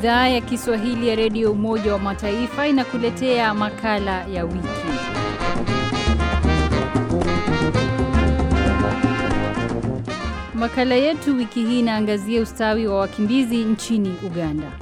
Idhaa ya Kiswahili ya Redio Umoja wa Mataifa inakuletea makala ya wiki. Makala yetu wiki hii inaangazia ustawi wa wakimbizi nchini Uganda.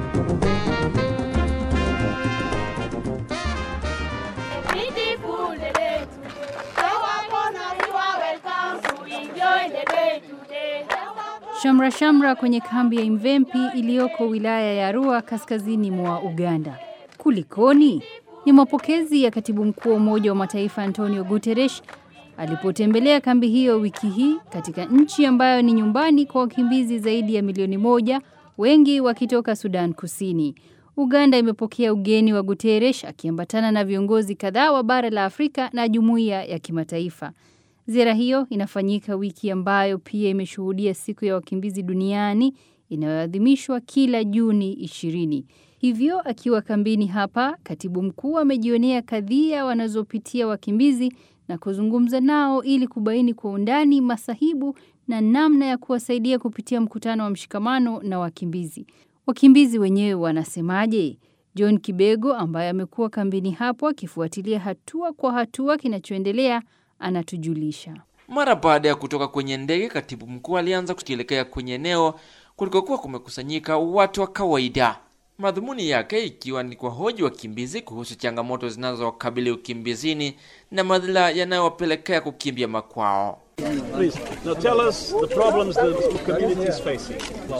Shamra shamra kwenye kambi ya Imvempi iliyoko wilaya ya Arua kaskazini mwa Uganda. Kulikoni? Ni mapokezi ya katibu mkuu wa Umoja wa Mataifa Antonio Guterres alipotembelea kambi hiyo wiki hii katika nchi ambayo ni nyumbani kwa wakimbizi zaidi ya milioni moja, wengi wakitoka Sudan Kusini. Uganda imepokea ugeni wa Guterres akiambatana na viongozi kadhaa wa bara la Afrika na jumuiya ya kimataifa. Ziara hiyo inafanyika wiki ambayo pia imeshuhudia siku ya wakimbizi duniani inayoadhimishwa kila Juni ishirini. Hivyo akiwa kambini hapa, katibu mkuu amejionea kadhia wanazopitia wakimbizi na kuzungumza nao ili kubaini kwa undani masahibu na namna ya kuwasaidia kupitia mkutano wa mshikamano na wakimbizi. Wakimbizi wenyewe wanasemaje? John Kibego ambaye amekuwa kambini hapo akifuatilia hatua kwa hatua kinachoendelea anatujulisha. Mara baada ya kutoka kwenye ndege, katibu mkuu alianza kukielekea kwenye eneo kulikokuwa kumekusanyika watu wa kawaida, madhumuni yake ikiwa ni kuwahoji wakimbizi kuhusu changamoto zinazowakabili ukimbizini na madhila yanayowapelekea kukimbia makwao. Please, now tell us the problems the community is facing.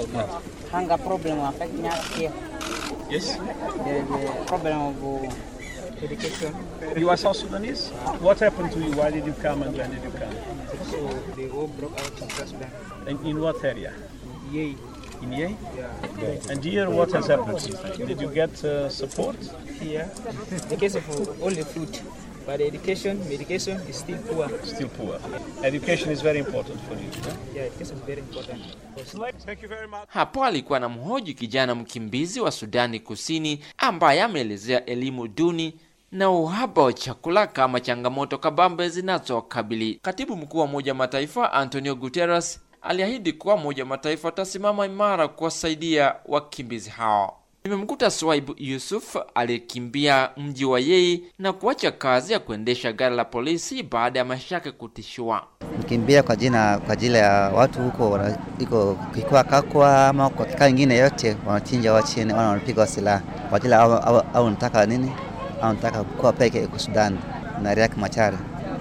Hunger problem affecting us here. Yes? The, the problem of uh, education. You are South Sudanese? What happened to you? Why did you come and when did you come? So they all broke out in South Sudan. And in what area? Yay. In Yei? And here, what has happened to you? Did you get uh, support? Here, the case of uh, all the food, but the education, medication is still poor. Still poor. Education is very important for you. huh? Yeah, education is very important. Thank you very much. Hapo alikuwa na mhoji kijana mkimbizi wa Sudani Kusini ambaye ameelezea elimu duni na uhaba wa chakula kama changamoto kabambe zinazokabili. Katibu mkuu wa Umoja wa Mataifa Antonio Guterres aliahidi kuwa Umoja wa Mataifa utasimama imara kuwasaidia wakimbizi hao. Nimemkuta Swaibu Yusuf aliyekimbia mji wa Yei na kuacha kazi ya kuendesha gari la polisi baada ya maisha yake kutishiwa. Nikimbia kwa jina kwa ajili ya watu huko wana- iko kikwa kakwa ama kwa kikao ingine yote wanachinja watu chini, wana wanapiga wa silaha kwa ajili au, au, au nataka nini au nataka kuwa peke kwa Sudan na Riek Machar.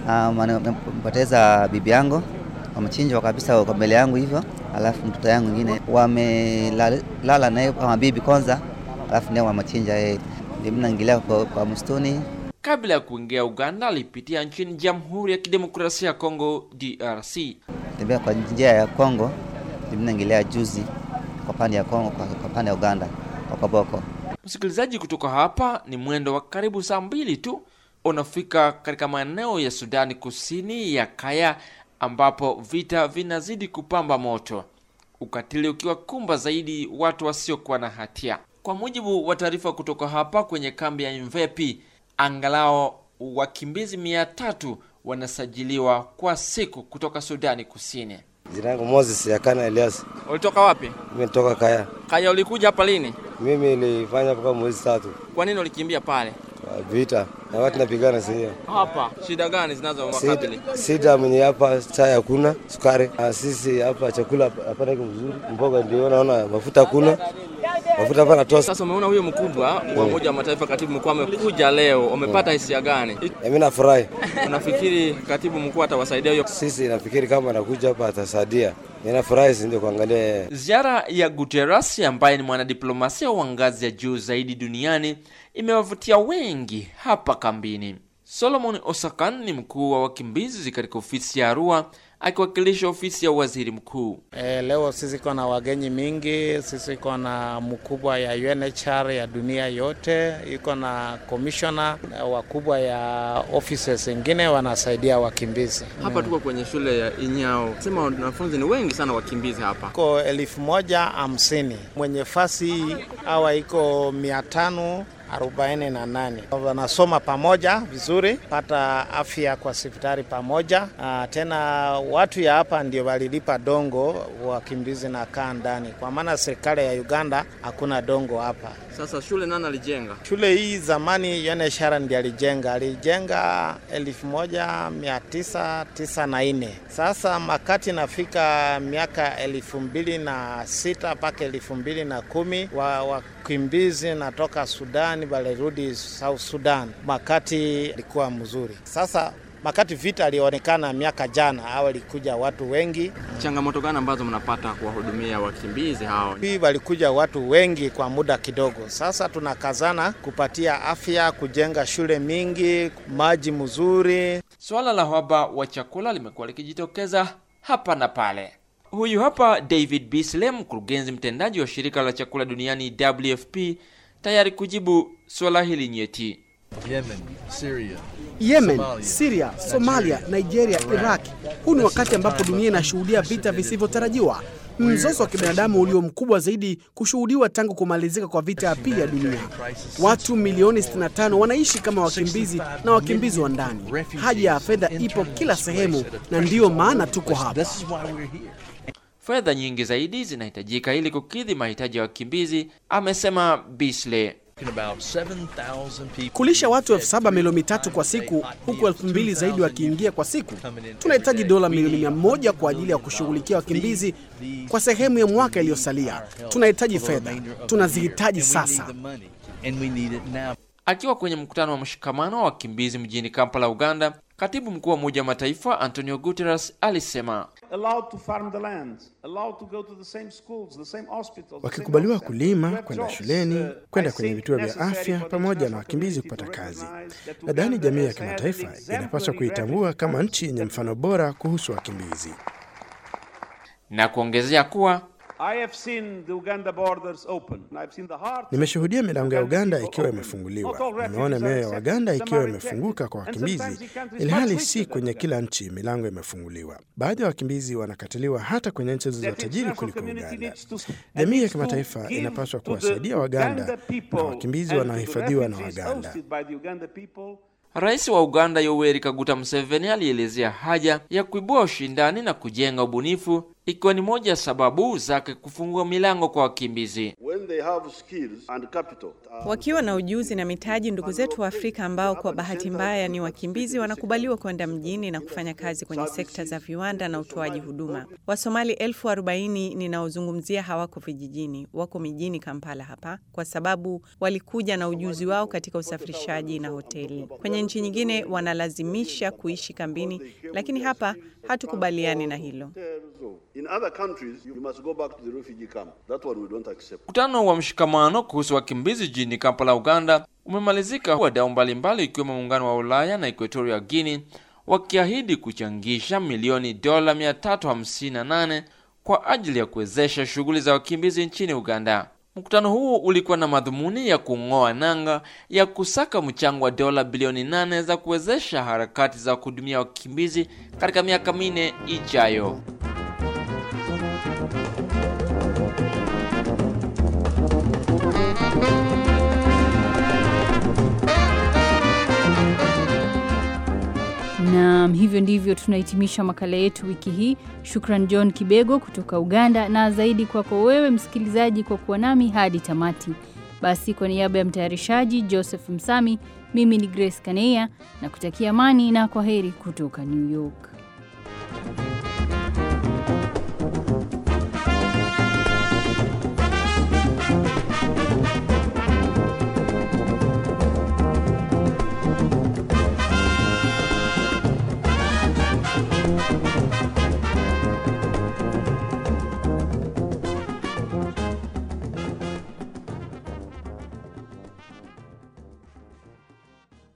Nimepoteza bibi yangu wamechinjwa kabisa kwa mbele yangu hivyo, alafu mtoto yangu mwingine wamelala naye kama bibi kwanza, alafu ndio wamechinja yeye. Ndio mimi naingilia kwa, kwa msituni Kabla ya kuingia Uganda, alipitia nchini Jamhuri ya Kidemokrasia ya Kongo DRC. tembea kwa njia ya Kongo, ndio mimi naingilia juzi kwa pande ya Kongo, kwa, kwa pande ya Uganda kwa Koboko. Msikilizaji, kutoka hapa ni mwendo wa karibu saa mbili tu unafika katika maeneo ya Sudani Kusini ya Kaya, ambapo vita vinazidi kupamba moto, ukatili ukiwa kumba zaidi watu wasiokuwa na hatia. Kwa mujibu wa taarifa kutoka hapa kwenye kambi ya Imvepi, angalau wakimbizi mia tatu wanasajiliwa kwa siku kutoka Sudani Kusini. Jina yangu Moses Yakana Elias. Ulitoka wapi? Mimi nitoka Kaya. Kaya, ulikuja hapa lini? Mimi nilifanya mpaka mwezi tatu Kwa nini ulikimbia pale? kwa vita na watu napigana sio. Hapa shida gani zinazowakabili? Sida, sida mwenye hapa chai hakuna, sukari. Na sisi hapa chakula hapana iko mzuri. Mboga ndio naona mafuta hakuna. Mafuta hapa natosa. Sasa umeona huyo mkubwa wa Umoja wa Mataifa, katibu mkuu amekuja leo, umepata hisia gani? Mimi nafurahi. Unafikiri katibu mkuu atawasaidia hiyo? Sisi nafikiri kama anakuja hapa atasaidia. Ninafurahi si ndio kuangalia yeye. Ziara ya Guterres ambaye ni mwanadiplomasia wa ngazi ya juu zaidi duniani imewavutia wengi hapa kambini. Solomon Osakan ni mkuu wa wakimbizi katika ofisi ya Arua akiwakilisha ofisi ya waziri mkuu. E, leo sisi iko na wagenyi mingi, sisi iko na mkubwa ya UNHCR ya dunia yote, iko na commissioner wakubwa ya offices zingine wanasaidia wakimbizi. Hapa tuko kwenye shule ya Inyao, sema wanafunzi ni wengi sana wakimbizi hapa. Iko elfu moja hamsini mwenye fasi awa iko mia tano 48 wanasoma pamoja vizuri, pata afya kwa hospitali pamoja. Uh, tena watu ya hapa ndio walilipa dongo, wakimbizi na kaa ndani, kwa maana serikali ya Uganda hakuna dongo hapa. Sasa shule nani alijenga? Shule hii zamani UNHCR ndiye alijenga, alijenga 1994. Sasa makati nafika miaka elfu mbili na sita mpaka elfu mbili na kumi wa wakimbizi natoka Sudani walirudi South Sudan, makati ilikuwa mzuri. Sasa makati vita alionekana miaka jana au walikuja watu wengi. Changamoto gani ambazo mnapata kuwahudumia wakimbizi hao? Hii walikuja watu wengi kwa muda kidogo. Sasa tunakazana kupatia afya, kujenga shule mingi, maji mzuri. Suala la uhaba wa chakula limekuwa likijitokeza hapa na pale. Huyu hapa David Beasley, mkurugenzi mtendaji wa shirika la chakula duniani WFP, tayari kujibu suala hili nyeti. Yemen, Syria, Yemen, Somalia, Syria, Somalia, Nigeria, Iraq. Huu ni wakati ambapo dunia inashuhudia vita visivyotarajiwa, mzozo wa kibinadamu ulio mkubwa zaidi kushuhudiwa tangu kumalizika kwa vita ya pili ya dunia. Watu milioni 65 wanaishi kama wakimbizi na wakimbizi wa ndani. Haja ya fedha ipo kila sehemu, na ndiyo maana tuko hapa. Fedha nyingi zaidi zinahitajika ili kukidhi mahitaji ya wakimbizi, amesema Beasley. Kulisha watu elfu saba milioni tatu kwa siku, huku elfu mbili zaidi wakiingia kwa siku. Tunahitaji dola milioni mia moja kwa ajili ya kushughulikia wakimbizi kwa sehemu ya mwaka iliyosalia. Tunahitaji fedha, tunazihitaji sasa. Akiwa kwenye mkutano wa mshikamano wa wakimbizi mjini Kampala, Uganda, katibu mkuu wa Umoja wa Mataifa Antonio Guterres alisema wakikubaliwa kulima, kwenda shuleni, kwenda kwenye vituo vya afya, pamoja na wakimbizi kupata kazi. Nadhani jamii ya kimataifa inapaswa kuitambua kama nchi yenye mfano bora kuhusu wakimbizi na kuongezea kuwa Nimeshuhudia milango ya Uganda ikiwa imefunguliwa. Nimeona mioyo ya Waganda ikiwa imefunguka kwa wakimbizi, ilhali si kwenye kila nchi milango imefunguliwa. Baadhi ya wakimbizi wanakataliwa hata kwenye nchi zilizo tajiri kuliko Uganda. Jamii ya kimataifa inapaswa kuwasaidia Waganda na wakimbizi wanaohifadhiwa na Waganda. Rais wa Uganda Yoweri Kaguta Museveni alielezea haja ya kuibua ushindani na kujenga ubunifu ikiwa ni moja ya sababu zake kufungua milango kwa wakimbizi. Wakiwa na ujuzi na mitaji, ndugu zetu wa Afrika ambao kwa bahati mbaya ni wakimbizi wanakubaliwa kwenda mjini na kufanya kazi kwenye sekta za viwanda na utoaji huduma. Wasomali elfu arobaini ninaozungumzia hawako vijijini, wako mijini Kampala hapa, kwa sababu walikuja na ujuzi wao katika usafirishaji na hoteli. Kwenye nchi nyingine wanalazimisha kuishi kambini, lakini hapa hatukubaliani na hilo. Mkutano wa mshikamano kuhusu wakimbizi jijini Kampala, Uganda umemalizika, wadau mbalimbali ikiwemo muungano wa Ulaya na Equatorial Guinea wakiahidi kuchangisha milioni dola 358 kwa ajili ya kuwezesha shughuli za wakimbizi nchini Uganda. Mkutano huu ulikuwa na madhumuni ya kung'oa nanga ya kusaka mchango wa dola bilioni nane za kuwezesha harakati za kuhudumia wakimbizi katika miaka minne ijayo. Naam, hivyo ndivyo tunahitimisha makala yetu wiki hii. Shukran John Kibego kutoka Uganda, na zaidi kwako wewe msikilizaji kwa kuwa nami hadi tamati. Basi, kwa niaba ya mtayarishaji Joseph Msami, mimi ni Grace Kaneya na kutakia amani na kwa heri kutoka New York.